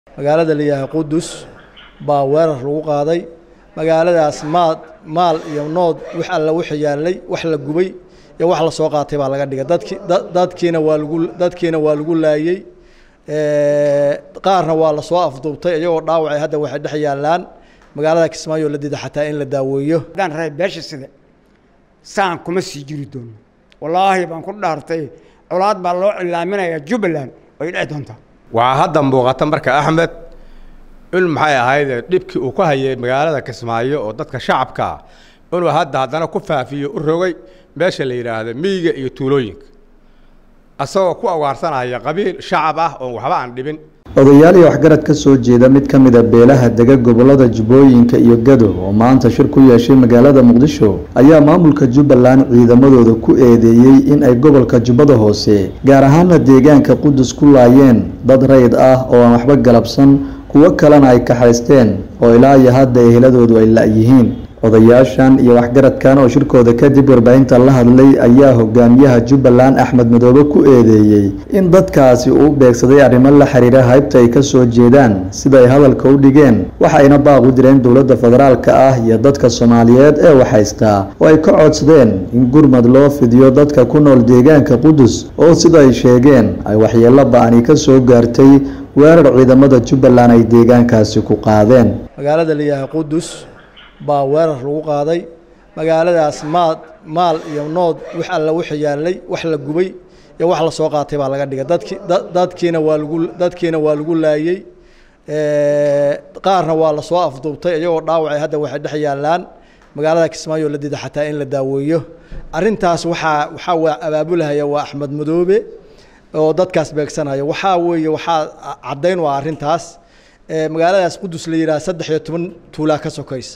magaalada la yihaaha qudus baa weerar lagu qaaday magaaladaas maad maal iyo nood wix alla wixi yaallay wax la gubay iyo wax la soo qaatay baa laga dhigay dadki dadkiina waa lagu dadkiina waa lagu laayey qaarna waa lasoo afduubtay iyagoo dhaawacay hadda waxay dhex yaallaan magaalada kismaayo la dida xataa in la daaweeyo haddaan rahay beesha sida saan kuma sii jiri doono wallaahi baan ku dhaartay colaad baa loo cilaaminayaa jubbaland way dhici doontaa waxaa hadda muuqata marka axmed in maxay ahayd dhibkii uu ku hayay magaalada kismaayo oo dadka shacabka ah inuu hadda haddana ku faafiyo u rogay meesha la yidhaahdo miyiga iyo tuulooyinka asagoo ku awaarsanaya qabiil shacab ah oon waxba aan dhibin odayaal iyo waxgarad ka soo jeeda mid ka mid a beelaha dega gobolada jubbooyinka iyo gado oo maanta shir ku yeeshay magaalada muqdisho ayaa maamulka jubbaland ciidamadooda ku eedeeyey in ay gobolka jubbada hoose gaar ahaana deegaanka qudus ku laayeen dad rayd ah oo aan waxba galabsan kuwo kalena ay kaxaysteen oo ilaa iyo hadda eheladoodu ay la-yihiin odayaashan iyo waxgaradkan oo shirkooda kadib warbaahinta la hadlay ayaa hogaamiyaha jubbaland axmed madoobe ku eedeeyey in dadkaasi uu beegsaday arrimo la xiriira haybta ay ka soo jeedaan sida ay hadalka u dhigeen waxayna baaq u direen dowladda federaalka ah iyo dadka soomaaliyeed ee waxhaystaa oo ay ka codsadeen in gurmad loo fidiyo dadka ku nool deegaanka qudus oo sida ay sheegeen ay waxyeello ba-ani ka soo gaartay weerar ciidamada jubbaland ay deegaankaasi ku qaadeen magaalada la yihaaha qudus baa weerar lagu qaaday magaaladaas maad maal iyo nood wix alla wixi yaallay wax la gubay iyo wax la soo qaatay baa laga dhigay dadki dadkiina waa lagu dadkiina waa lagu laayey qaarna waa lasoo afduubtay iyagoo dhaawacay hadda waxay dhex yaallaan magaalada kismaayo la dida xataa in la daaweeyo arrintaas waxaa waxaa waa abaabulahaya waa axmed madoobe oo dadkaas beegsanaya waxaa weeye waxaa caddayn waa arrintaas magaaladaas qudus la yidhaha saddex iyo toban tuulaa ka sokaysa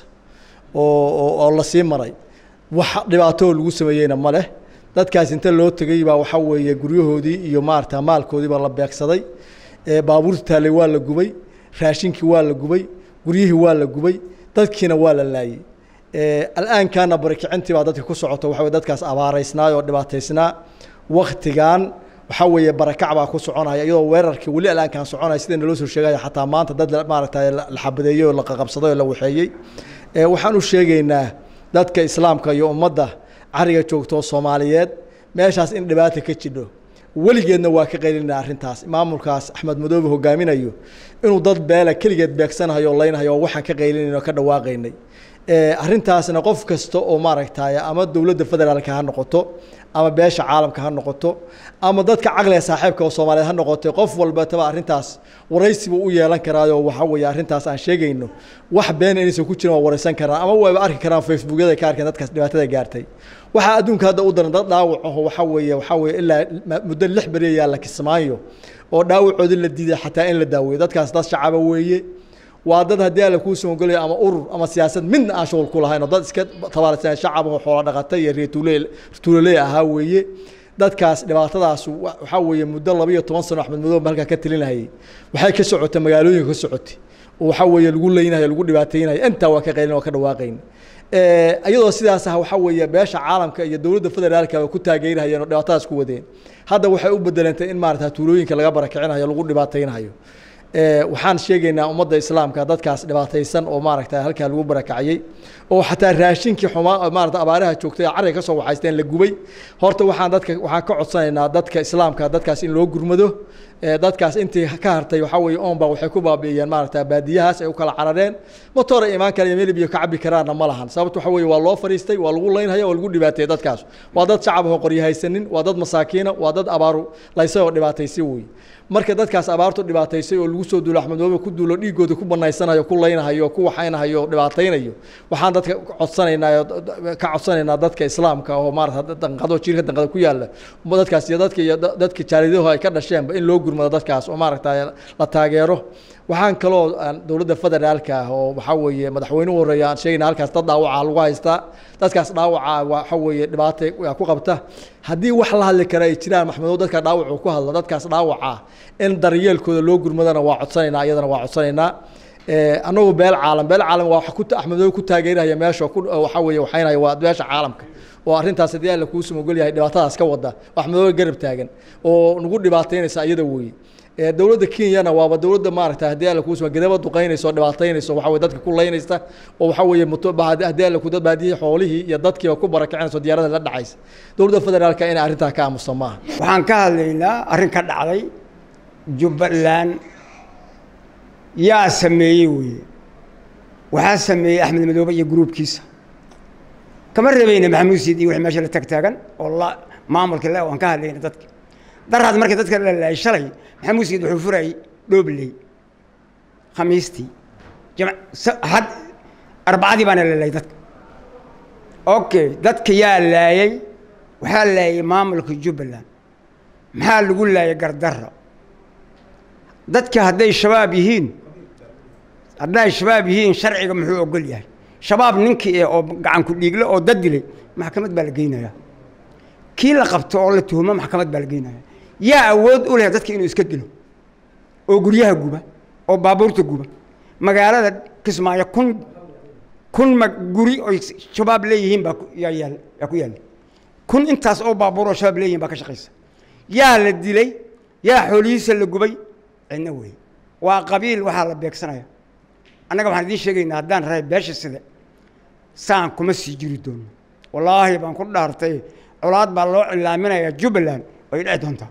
oo oo lasii maray wax dhibaatoo lagu sameeyeyna ma leh dadkaas inta loo tegey baa waxaa weeye guryahoodii iyo maarata maalkoodiiba la beegsaday baabuurta taallay waa la gubay raashinkii waa la gubay guryihii waa la gubay dadkiina waa la laayey al'aankaana barikicintii baa dadka ku socota waxa dadkaas abaaraysnaa oo dhibaataysnaa waktigan waxaa weeye barakac baa ku soconaya iyadoo weerarkii weli al'aankan soconaya sida naloo soo sheegaya xataa maanta dad maaragtay la xabadeeyey oo la qaqabsaday oo la waxeeyey waxaan u sheegaynaa dadka islaamka iyo ummadda cariga joogto soomaaliyeed meeshaas in dhibaata ka jidho weligeedna waa ka qaylina arrintaas maamulkaas axmed madoobe hogaaminayo inuu dad beela keligeed beegsanayo o laynhayo oo waxaan ka qaylinayno ka dhawaaqaynay arrintaasna qof kasta oo maaragtay ama dowladda federaalka ha noqoto ama beesha caalamka ha noqoto ama dadka caqliga saaxiibka oo soomaaliyeed ha noqotay qof walbataba arrintaas waraysiba u yeelan karaayo waxaa weeye arrintaas aan sheegayno wax been inaysan ku jirin waa waraysan karaan ama wayba arki karaan facebookyada ka arkeen dadkaas dhibaatada gaartay waxaa adduunka hadda u daran dad dhaawac aho waxaa weeye waxaa weeye ilaa muddo lix beri ayaa la kismaayo oo dhaawacoodii la diiday xataa in la daaweeyo dadkaas dad shacaba weeye waa dad haddii alla kuu soo ogolaya ama urur ama siyaasad midna aan shughul ku lahayn oo dad iska tabaalsan shacab oo xoola dhaqata iyo reer tuule tuuloley ahaa weeye dadkaas dhibaatadaas waxaa weeye muddo laba iyo toban sano axmed madoobe halkaa ka talinahayay waxay ka socotay magaalooyinka ka socotay oo waxaa weeye lagu leynaya lagu dhibaataynaya intaa waa ka qaylin waa ka dhawaaqayn iyadoo sidaas ah waxaa weeye beesha caalamka iyo dowladda federaalka ay ku taageerahayeen oo dhibaatadaas ku wadeen hadda waxay u bedelantay in maarata tuulooyinka laga barakicinayo lagu dhibaataynayo waxaan sheegaynaa ummadda islaamka dadkaas dhibaataysan oo maaragta halkaa lagu barakacayey oo xataa raashinkii xumaa maarata abaaraha joogtay carriga ka soo waxaysteen la gubay horta waxaan dadka waxaan ka codsanaynaa dadka islaamka dadkaas in loo gurmado dadkaas intii ka hartay waxaa weeye oonba waxay ku baabi'iyeen maaragta baadiyahaas ay u kala carareen motoora imaan kara iyo melib iyo ka cabbi karaanna ma lahan sababta waxaa weeye waa loo fariistay waa lagu laynhaya waa lagu dhibaateeyey dadkaas waa dad shacab oo qoryo haysanin waa dad masaakiina waa dad abaaru laysay oo dhibaataysay weeye marka dadkaas abaartu dhibaataysay oo lagu soo duulo axmed madoobe ku duulo dhiigooda ku banaysanayo ku laynahayo ku waxaynahayo o dhibaataynayo waxaan dadka codsanaynaa ka codsanaynaa dadka islaamka oo maarata danqado jiirka danqada ku yaala dadkaas iyo dadka iyo dadka jaaridahu ay ka dhasheenba in loo gurmado dadkaas oo maaragta la taageero waxaan kaloo dowladda federaalka ah oo waxaa weeye madaxweynuhu horeeya aan sheegayna halkaas dad dhaawaca lagu haystaa dadkaas dhaawaca waxa weeye dhibaata ku qabta haddii wax la hadli kara ay jiraan maxmedow dadka dhaawacu ku hadlo dadkaas dhaawaca in daryeelkooda loo gurmadana waa codsanaynaa iyadana waa codsanaynaa annagu beel caalam beel caalam waa axmedow ku taageeraya meesha waxaa weeye waxaynaya waa beesha caalamka oo arrintaas haddii alla kuu sumogol yahay dhibaatadaas ka wada axmedoobe garab taagan oo nagu dhibaataynaysa iyada weeye dowladda kenyana waaba dowladda maaragta haddii alla kuusma gadaba duqaynayso dhibaataynayso waxa weye dadka ku laynaysa oo waxa weeye muto haddii alla ku dad baadiyihii xoolihii iyo dadkiiba ku barakicinayso diyaarada la dhacaysa dowladda federaalka inay arrintaa ka aamuso maaha waxaan ka hadlaynaa arrin ka dhacday jubbaland yaa sameeyey weeye waxaa sameeyey axmed madoobe iyo gruubkiisa kama reebayna maxamuud siid iyo wixii meesha la tagtaagan oo la maamulka le waan ka hadlayna dadka daraad markii dadka la laayay shalay maxamuud siid wuxuu furayay dhoobley khamiistii jam- sa- had arbacadii baana la laayay dadka okay dadka yaa laayay waxaa laayay maamulka jubbaland maxaa lagu laayay gardarro dadka hadday shabaab yihiin hadday shabaab yihiin sharciga muxuu ogol yahay shabaab ninkii eh oo gacan ku dhiigle oo dad dilay maxkamad baa la geynayaa kii la qabto oo la tuhumo maxkamad baa la geynaya yaa awood u leh dadka inuu iska dilo oo guryaha guba oo baabuurta guba magaalada kismaayo kun kun ma guri oy shabaab leeyihiin baa ku- yaa yaal yaa ku yaalla kun intaas oo baabuur oo shabaab leeyihiin baa ka shaqaysa yaa la dilay yaa xoolihiisa la gubay cidna wey waa qabiil waxaa la beegsanaya annaga waxaan idiin sheegaynaa haddaan rahay beesha sida saan kuma sii jiri doono wallaahi baan ku dhaartay colaad baa loo cilaaminayaa jubbaland way dhici doontaa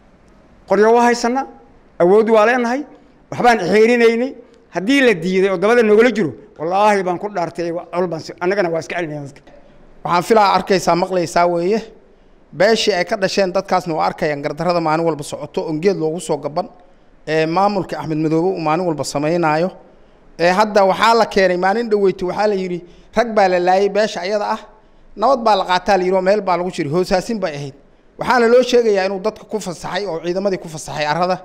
qoryo waa haysanaa awood waa leenahay waxbaan xeerinaynay haddii la diiday oo dabada nogala jiro wallaahi baan ku dhaartay col baan si- annagana waa iska celinaya dadka waxaan filaa arkaysaa maqlaysaa weeye beeshii ay ka dhasheen dadkaasna waa arkayaan gardarrada maalin walba socoto on geed loogu soo gaban ee maamulka axmed madoobe uu maalin walba samaynaayo ee hadda waxaa la keenay maalin dhaweyto waxaa la yidhi rag baa la laayay beesha ayada ah nabad baa la qaataa la yidhi oo meel baa lagu jiray hoosaasin bay ahayd waxaana loo sheegayaa inuu dadka ku fasaxay oo ciidamadii ku fasaxay arrada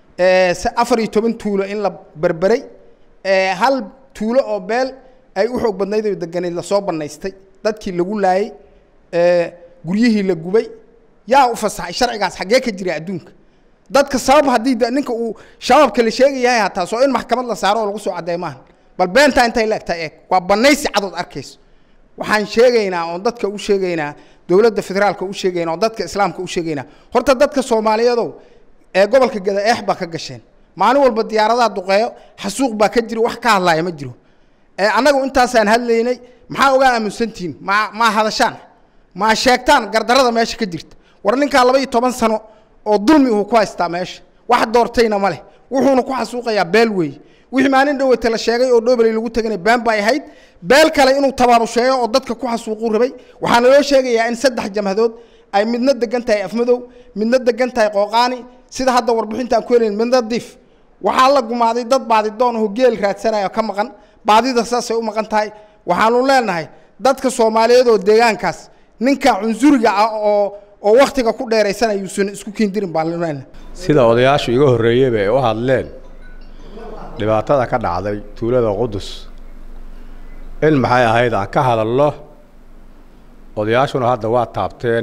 ee se afar iyo toban tuulo in la berberay ee hal tuulo oo beel ay u xoog badnayd oo deganeyd lasoo banaystay dadkii lagu laayay ee guryihii la gubay yaa u fasaxay sharcigaas xaggee ka jira adduunka dadka sabab haddii de- ninka uu shabaabka la sheegayahay hataa soo in maxkamad la saaro oo lagu soo caddeey maaha bal beentaa intay leegtaa eeg waa banaysi cadood arkayso waxaan sheegaynaa oon dadka u sheegaynaa dowladda federaalka u sheegaynaa oo dadka islaamka u sheegaynaa horta dadka soomaaliyeedow ee gobolka gada eex baa ka gasheen maalin walba diyaaradaha duqeeyo xasuuq baa ka jiro wax ka hadlaaya ma jiro ee annagu intaasaan hadlaynay maxaa ogaa aaminsantihiin maa maa hadashaan maa sheegtaan gardarrada meesha ka jirta war ninkaa laba iyo toban sano oo dulmi uu ku haystaa meesha wax doortayna ma leh wuxuuna ku xasuuqayaa beel weeye wixii maalin dhaweyta la sheegay oo dhoobeley lagu teganay been bay ahayd beel kale inuu tabaarusheeyo oo dadka ku xasuuquu rabay waxaana loo sheegayaa in saddex jamhadood ay midna degan tahay afmadow midna degan tahay qooqaani sida hadda warbixinta aan ku helayn midna diif waxaa la gumaaday dad baadidoon oo geel raadsanaya oo ka maqan baadida saasay u maqan tahay waxaanu leenahay dadka soomaaliyeed oo deegaankaas ninka cunsuriga ah oo oo waktiga ku dheeraysanaya yuusan isku kiindirin baan leenahay sida odayaashu iga horreeyeyba ay u hadleen dhibaatada ka dhacday tuulada qudus in maxay ahayd aan ka hadalno odayaashuna hadda waa taabteen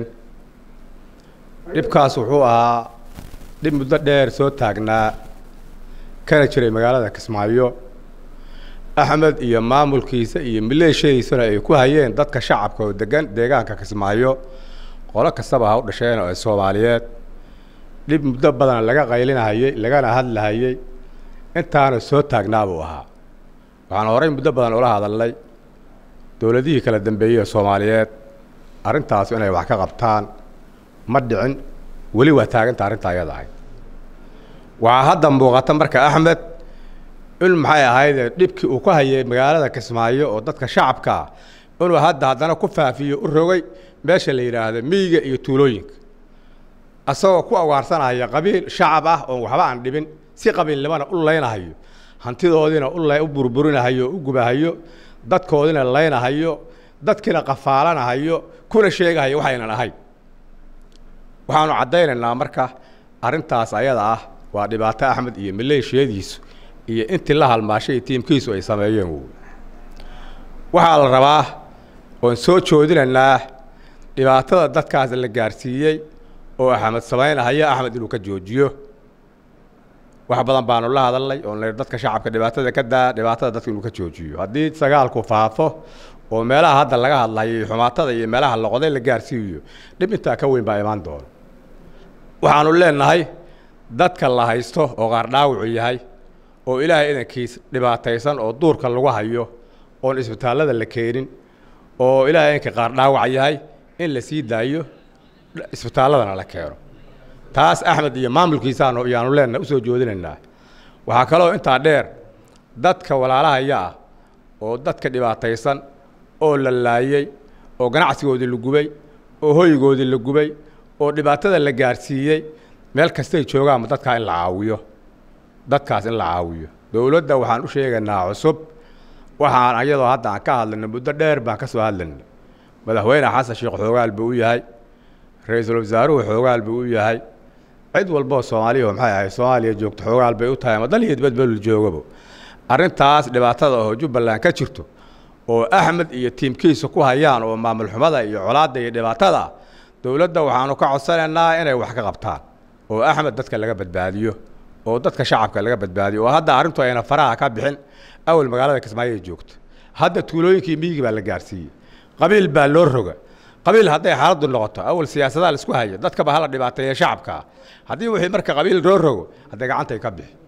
dhibkaas wuxuu ahaa dhib muddo dheer soo taagnaa kana jiray magaalada kismaayo axmed iyo maamulkiisa iyo maleeshadiisuna ay ku hayeen dadka shacabka oo degan deegaanka kismaayo qolo kastaba ha u dhasheen oo ay soomaaliyeed dhib muddo badan laga qaylinahayey lagana hadlahayey intaana soo taagnaa buu ahaa waxaan horey muddo badan ula hadalnay dowladihii kala dambeeyey ee soomaaliyeed arrintaas inay wax ka qabtaan ma dhicin weli waa taaganta arrinta ayada ahayd waxaa hadda muuqata marka axmed in maxay ahayd dhibkii uu ku hayay magaalada kismaayo oo dadka shacabka ah inuu hadda haddana ku faafiyo u rogay meesha la yidhaahdo miyiga iyo tuulooyinka asagoo ku awaarsanaya qabiil shacab ah oon waxba aan dhibin si qabiilnimana u laynahayo hantidoodiina u lay- u burburinahayo o u gubahayo dadkoodina laynahayo dadkiina qafaalanahayo kuna sheegahayo waxaynan ahayn waxaanu caddaynaynaa marka arrintaas ayada ah waa dhibaato axmed iyo maleeshiyadiisu iyo intii la halmaashay tiimkiisu ay sameeyeen woy waxaa la rabaa oon soo joodinaynaa dhibaatada dadkaas la gaarsiiyey oo axmed samaynahaya axmed inuu ka joojiyo wax badan baanu la hadalnay oon la dadka shacabka dhibaatada ka daa dhibaatada dadka inuu ka joojiyo haddii sagaalku faafo oo meelaha hadda laga hadlayo iyo xumaatada iyo meelaha loqoday la gaarsiiyo dhib intaa ka weyn baa imaan doona waxaanu leenahay dadka la haysto oo qaar dhaawacu yahay oo ilaahay idankiis dhibaataysan oo duurka lagu hayo oon isbitaallada la keenin oo ilaahay idanka qaar dhaawac yahay in la sii daayo isbitaalladana la keeno taas axmed iyo maamulkiisaanu iyaanu leenna usoo joodinaynaa waxaa kaloo intaa dheer dadka walaalahaya ah oo dadka dhibaataysan oo la laayey oo ganacsigoodii la gubay oo hoygoodii la gubay oo dhibaatada la gaarsiiyey meel kastay joogaanba dadkaa in la caawiyo dadkaas in la caawiyo dowladda waxaan u sheegaynaa cusub waxaan ayadoo hadda aan ka hadlayno muddo dheer baan ka soo hadlayna madaxweyne xasan sheekh xoogaal buu u yahay ra-iisul wasaaruhu xoogaal buu u yahay cid walboo soomaaliya maxay ahay soomaaliya joogto xoogaal bay u tahay ama dal iyo dibadbelu joogaba arrintaas dhibaatada oo jubbaland ka jirto oo axmed iyo tiimkiisa ku hayaan oo maamul xumada iyo colaadda iyo dhibaatada dowladda waxaanu ka codsanaynaa inay wax ka qabtaan oo axmed dadka laga badbaadiyo oo dadka shacabka laga badbaadiyo oo hadda arrintu ayna faraha ka bixin awal magaalada kismaayo ay joogto hadda tuulooyinkii miyigi baa la gaarsiiyey qabiil baa loo roga qabiil hadday xaaladdu noqoto awal siyaasadaha la isku haya dadkaba hala dhibaateeya shacabka haddii wixii marka qabiil loo rogo hadday gacantay ka bixi